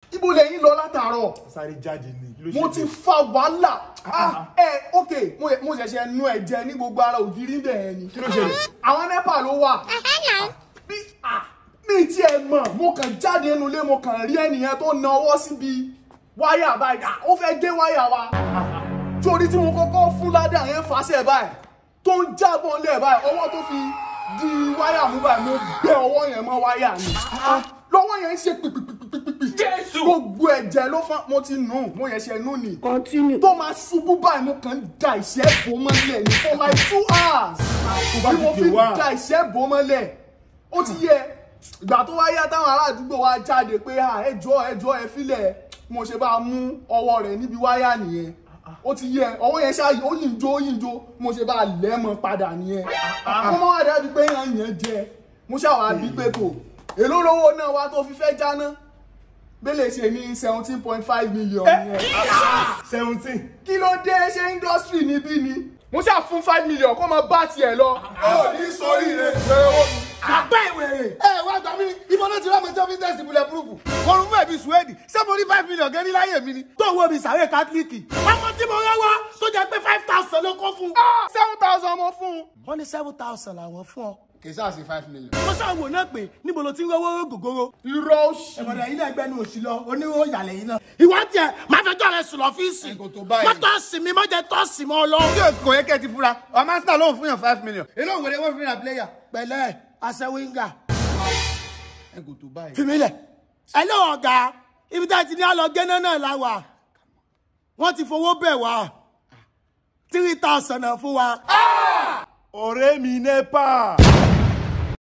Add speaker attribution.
Speaker 1: ibo lẹ́yìn lọ látàárọ̀
Speaker 2: sáré jáde ni kí ló ṣe
Speaker 1: mo ti fa wàhálà ah ẹ ok mo mo ṣẹ̀ṣẹ̀ nu ẹ̀jẹ̀ ní gbogbo ara ògiri bẹ́ẹ̀ ni
Speaker 2: kí ló ṣẹlẹ̀
Speaker 1: àwọn nepa ló wà bí ah mi tí ẹ mọ̀ mo kàn jáde nínú ilé mo kàn rí ẹnìyẹn tó na ọwọ́ síbi wáyà báyìí ah ó fẹ́ gé wáyà wa torí tí mo kọ́kọ́ fún ládàá yẹn fàṣẹ báyìí tó ń jábọ̀ lẹ̀ báyìí ọwọ́ tó fi di wáyà mú báyìí mo gbé ọwọ́ yẹn mọ́ wáyà ni lọ́wọ́ yẹn ń ṣe pìpìpìpìpì
Speaker 2: Jésù!
Speaker 1: gbogbo ẹ̀jẹ̀ ló fọ́n mo ti nù mo yẹn ṣe nù ni
Speaker 3: Continue.
Speaker 1: tó máa ṣubú báyìí mo kàn ń da ìṣẹ́ bò mọ́lẹ̀ ní for like two hours
Speaker 2: bá
Speaker 1: bí
Speaker 2: ti
Speaker 1: mo
Speaker 2: dè
Speaker 1: fi
Speaker 2: wá.
Speaker 1: da ìṣẹ́ bò mọ́lẹ̀ ó ti yẹ ìgbà tó wá yá táwọn ará àdúgbò wa jáde pé à ẹjọ́ ẹjọ́ ẹ filẹ̀ mo ṣe bá mú ọwọ́ rẹ̀ níbi wáyà nìyẹn ó ti yẹ ọwọ́ yẹn ṣáà ó yìn jó ó yìn jó mo ṣe bá lẹ́ mọ́ padà nìyẹn mo máa wá dábí pé yàn yẹn jẹ mo ṣàwà bí pé kò èló lówó náà wá tó fi fẹ́ jáná bẹ́lẹ̀ ṣe ní seventeen point five million yẹn
Speaker 2: seventeen
Speaker 1: kí ló dé ṣe industry níbí ni mo ṣáà fún five million kó máa bá tiẹ̀ lọ.
Speaker 2: ó ní sórí rẹ̀
Speaker 4: àgbà ìwèrè. ẹ wá gbà mí ibo ló ti rán mi tí ọ́fíìsì tẹ̀sí bulẹ̀ púrúfù. mo rún fún ẹ̀bí suwéèdì ṣé mo rí five million gẹ́rí láyè mi ni. tó wo mi sàré kátólíìkì. ọmọ tí mo rán wá tó jẹ pé five thousand ló kọ́ fún.
Speaker 1: seven thousand mo fún un.
Speaker 4: wọ́n ní seven thousand làwọn fún ọ.
Speaker 1: kì í sáà sí five million.
Speaker 4: mo ṣàwò náà pé níbo ló ti ń rówó gògóró.
Speaker 1: irọ́ òṣì.
Speaker 4: ẹ̀mọ̀dà yìí náà gbẹ́nu òsì lọ onírò yàlẹ̀ yìí náà. ìwọ tiẹ̀ máa fẹjọ́ rẹ sùn lọ́fíìsì.
Speaker 1: Ẹ kò tó báyìí.
Speaker 4: mọ́tò sì mi mọ́jẹ tó sì mọ́ ọ lọ.
Speaker 5: kò yẹ kẹ́ ẹ ti fura ọmọ arsenal lóun fún yàn five million èló òwèrè wọn fi yàn player
Speaker 4: pẹ̀lẹ́ aṣẹ́wíńgà
Speaker 5: ẹ kò tó báyìí.
Speaker 4: fìmílẹ̀. ẹ ló ọ̀gá ibi tá a ti ní àlọ́ gẹ́nà náà la wà wọ́n ti fowó bẹ̀ wá three thousand náà fún wa.
Speaker 2: ọ̀rẹ́ mi nepa